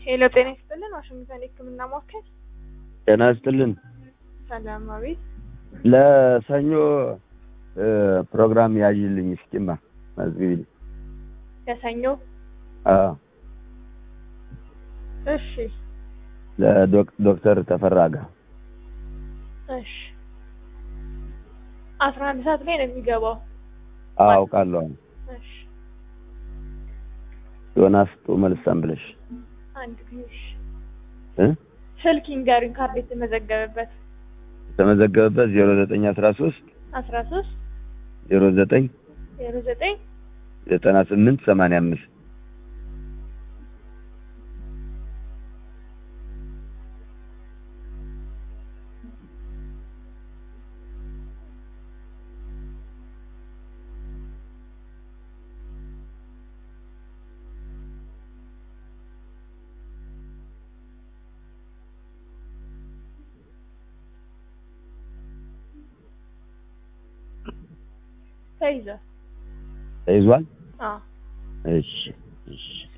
ሄሎ ጤና ይስጥልን ዋሽንግተን የህክምና ማዕከል ጤና ይስጥልን። ሰላም አቤት ለሰኞ ፕሮግራም ያዥልኝ እስኪማ መዝግቢልኝ። ለሰኞ አዎ እሺ ለዶክተር ተፈራ ጋር እሺ አስራ አንድ ሰዓት ላይ ነው የሚገባው አዎ አውቃለሁ። እሺ ዮናስ ጡ መልሳም ብለሽ አንድ ጊዜ እሺ እ ስልክ ይንገሩኝ ካርድ የተመዘገበበት የተመዘገበበት ዜሮ ዘጠኝ አስራ ሶስት አስራ ሶስት ዜሮ ዘጠኝ ዜሮ ዘጠኝ ዘጠና ስምንት ሰማንያ አምስት ተይዘ ተይዟል። አዎ እሺ እሺ